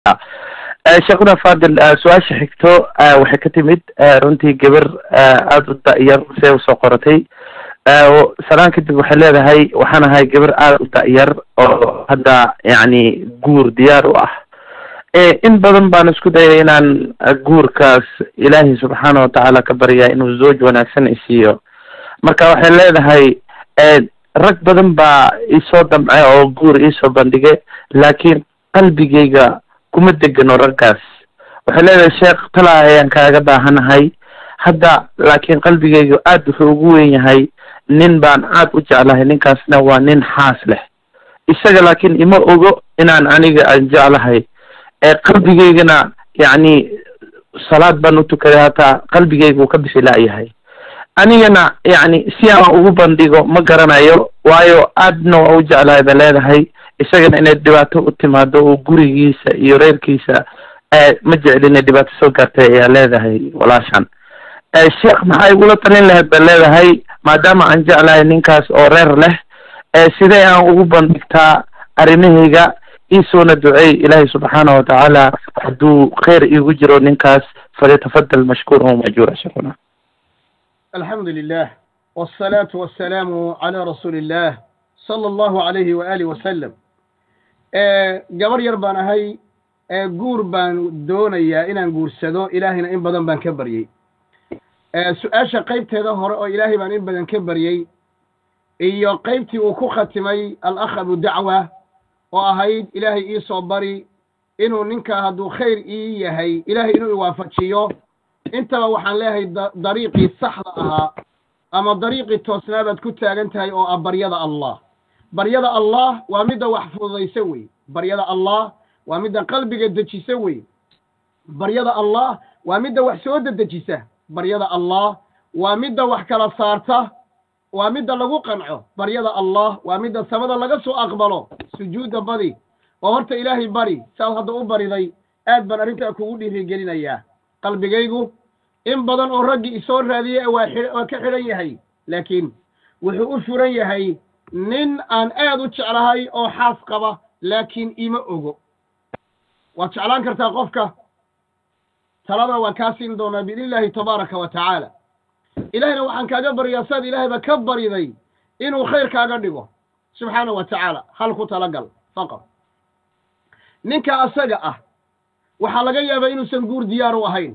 sheekhuna fadil su-aasha xigto waxay ka timid runtii gabar aada u da-yar see usoo qoratay salaan kadib waxay leedahay waxaan ahay gabar aada u da-yar oo hadda yacni guur diyaar u ah in badan baan isku dayay inaan guurkaas ilaahay subxaana watacaala ka baryaa inuu zooj wanaagsan isiiyo marka waxay leedahay rag badan baa isoo damce oo guur iisoo bandhige laakiin qalbigayga kuma degano raggaas waxay leedahay sheekh talaa ayaan kaaga baahanahay hadda laakiin qalbigayga aad wuxuu ugu wen yahay nin baan aad u jeclahay ninkaasna waa nin xaas leh isaga laakiin ima ogo inaan aniga aan jeclahay qalbigaygana yacni salaad baan u tukaday hataa qalbigayga uu ka bixi la'yahay anigana yacni si aan ugu bandhigo ma garanayo waayo aadna waa u jeclahay ba leedahay isagana inay dhibaato u timaado oo gurigiisa iyo reerkiisa ma jecli inay dhibaato soo gaartay ayaa leedahay walaashan sheekh maxay igula talin lahayd ba leedahay maadaama aan jeclahay ninkaas oo reer leh sidee aan ugu bandhigtaa arrimahayga iisoona duceey ilaahay subxaana watacaala hadduu khayr iigu jiro ninkaas falyatafadal mashkuur o majuura sheekuna alxamdu lilah wالsalaatu wasalaamu calى rasuuli illah sala allahu alayhi waaalih wasalam gabar yar baan ahay guur baan doonayaa inaan guursado ilaahayna in badan baan ka baryey su-aasha qaybteeda hore oo ilaahay baan in badan ka baryey iyo qaybtii uu ku khatimay alakh abu dacwa oo ahayd ilaahay ii soo bari inuu ninkaa hadduu khayr ii yahay ilaahay inuu iwaafajiyo intaba waxaan leeyahay dariiqii saxda ahaa ama dariiqii toosnaabaad ku taagan tahay oo ah baryada allah baryada allah waa midda wax fududaysa wey baryada allah waa midda qalbiga dejisa wey baryada allah waa midda wax soo dedejisa baryada allah waa midda wax kala saarta waa midda lagu qanco baryada allah waa midda samada laga soo aqbalo sujuudda badi oo horta ilaahay bari saad hadda u bariday aad baan arrintaa kugu dhiirigelinayaa qalbigaygu in badan oo raggii isoo raadiyey waa waa ka xidhan yahay laakiin wuxuu u furan yahay nin aan aad u jeclahay oo xaas qaba laakiin ima ogo waad jeclaan kartaa qofka talada waan kaa siin doonaa biidni illaahi tabaaraka wa tacaala ilaahayna waxaan kaaga baryaa saad ilaahayba ka bariday inuu khayr kaaga dhigo subxaana wa tacaala hal ku talagal faqad ninka asaga ah waxaa laga yaabaa inuusan guur diyaar u ahayn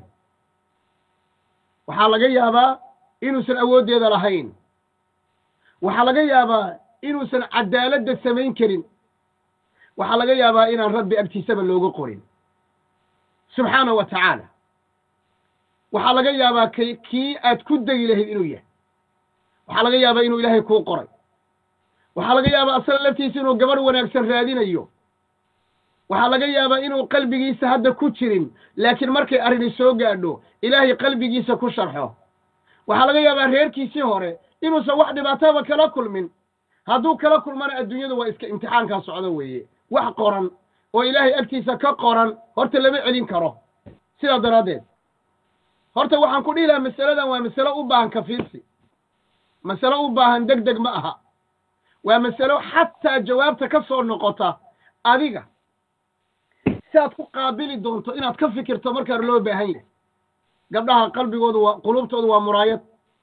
waxaa laga yaabaa inuusan awooddeeda lahayn waxaa laga yaabaa inuusan cadaaladda samayn karin waxaa laga yaabaa inaan rabbi agtiisaba looga qorin subxaana wa tacaala waxaa laga yaabaa k kii aad ku degi lahayd inuu yahay waxaa laga yaabaa inuu ilaahay kuu qoray waxaa laga yaabaa asaga laftiisa inuu gabadh wanaagsan raadinayo waxaa laga yaabaa inuu qalbigiisa hadda ku jirin laakiin markay arrini soo gaadho ilaahay qalbigiisa ku sharxo waxaa laga yaabaa reerkiisii hore inuusan wax dhibaataba kala kulmin hadduu kala kulmana adduunyadu waa iska imtixaankaa socdo weeye wax qoran oo ilaahay agtiisa ka qoran horta lama celin karo sidaa daraaddeed horta waxaan ku dhihi lahaa masaladan waa masalo u baahan kafiirsi masalo u baahan deg deg ma aha waa masalo xataa jawaabta ka soo noqota adiga si aad ku qaabili doonto inaad ka fikirto markaa loo baahan yahay gabdhaha qalbigoodu waa qulubtoodu waa muraayad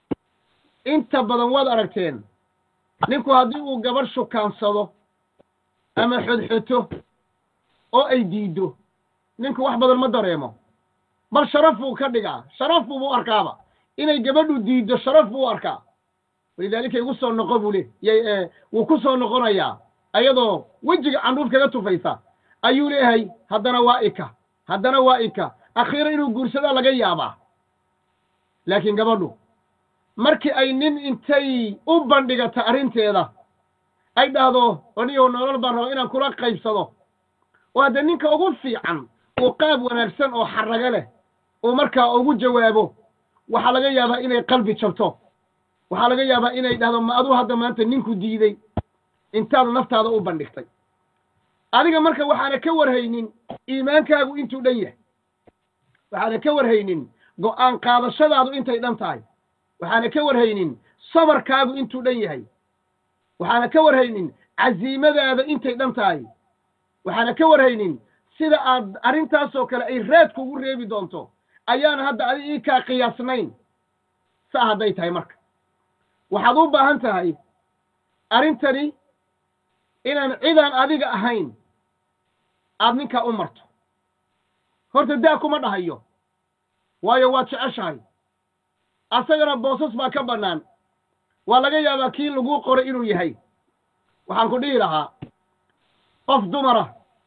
inta badan waad aragteen ninku haddii uu gabadh shukaansado ama xodxoto oo ay diiddo ninku wax badan ma dareemo bal sharaf buu ka dhigaa sharaf buubu arkaaba inay gabadhu diiddo sharaf buu u arkaa walidaalika igu soo noqo buu le y wuu ku soo noqonayaa ayadoo wejiga candhuuf kaga tufaysa ayuu leeyahay haddana waa ika haddana waa ika akhiira inuu guursadaa laga yaabaa laakiin gabadhu markii ay nin intay u bandhigata arrinteeda ay dhahdo anigo nolol baan raba inaan kula qaybsado oo hadda ninka ugu fiican uu qaab wanaagsan oo xarrago leh uu markaa ugu jawaabo waxaa laga yaabaa inay qalbi jabto waxaa laga yaabaa inay dhahdo ma aduu hadda maanta ninku diiday intaad naftaada u bandhigtay adiga marka waxaana ka warhaynin iimaankaagu intuu dhan yahay waxaana ka warhaynin go'aan qaadashadaadu intay dhan tahay waxaana ka warhaynin sabarkaagu intuu dhan yahay waxaana ka warhaynin casiimadaada intay dhan tahay waxaana ka warhaynin sida aad arrintaasoo kale ay raad kugu reebi doonto ayaana hadda adi ii kaa qiyaasnayn saa hadday tahay marka waxaad u baahan tahay arrintani inaan cidaan adiga ahayn aad ninkaa u marto horta daa kuma dhahayo waayo waad jeceshahay asagana boosas baa ka bannaan waa laga yaabaa kii laguu qoray inuu yahay waxaan ku dhihi lahaa qof dumara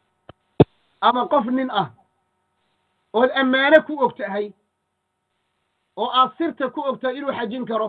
ama qof nin ah ood ammaano ku og tahay oo aad sirta ku og tahay inuu xajin karo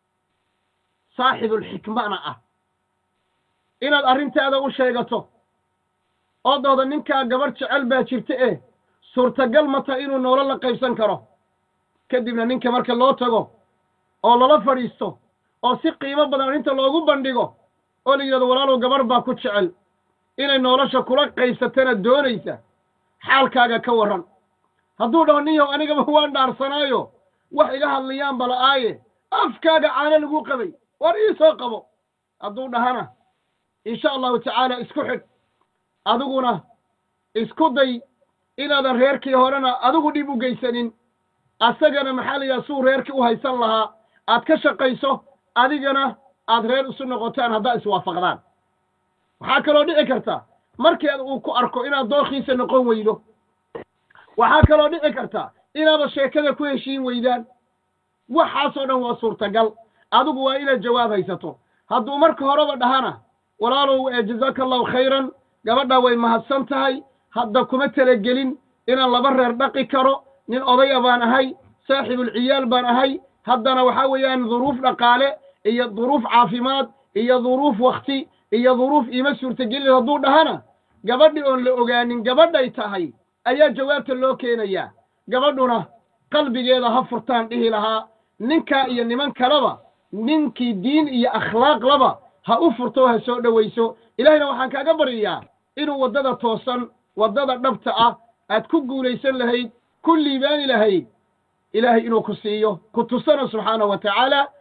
saaxibulxikmana ah inaad arrintaada u sheegato oo dooda ninkaa gabarh jecel baa jirta eh suurtagal ma taha inuu noolo la qaybsan karo kadibna ninka marka loo tago oo lala fadhiisto oo si qiimo badan arrinta loogu bandhigo oo la yidhahdo walaalow gabarh baa ku jecel inay nolosha kula qaybsatana doonaysa xaalkaaga ka warran hadduu dhaho ninyahow anigaba waan dhaarsanaayo wax iga hadlayaan bala'aaye afkaaga caano lagu qabay war ii soo qabo hadduu dhahana insha allahu tacaala isku xidh adiguna isku day inaadan reerkii horena adigu dhib u geysanin asagana maxaa la yidhaha suu reerkii u haysan lahaa aad ka shaqayso adigana aad reer isu noqotaan haddaad iswaafaqdaan waxaa kaloo dhici karta markii uu ku arko inaad dookhiisa noqon weydo waxaa kaloo dhici karta inaada sheekada ku heshiin weydaan waxaasoo dhan waa suurtagal adigu waa inaad jawaab haysato hadduu marka horeba dhahana walaalow jazaaka allahu khayran gabadhaa way mahadsan tahay hadda kuma talagelin inaan laba reer dhaqi karo nin odaya baan ahay saaxibulciyaal baan ahay haddana waxaa weeyaan duruuf dhaqaale iyo duruuf caafimaad iyo duruuf wakti iyo duruuf iima suurtagelin hadduu dhahana gabadhi oon la ogaanin gabadhay tahay ayaa jawaabta loo keenayaa gabadhuna qalbigeeda ha furtaan dhihi lahaa ninkaa iyo niman kaleba ninkii diin iyo akhlaaq laba ha u furto ha soo dhowayso ilaahayna waxaan kaaga baryayaa inuu waddada toosan waddada dhabta ah aad ku guulaysan lahayd ku liibaani lahayd ilaahay inuu ku siiyo ku tusana subxaanahu wa tacaala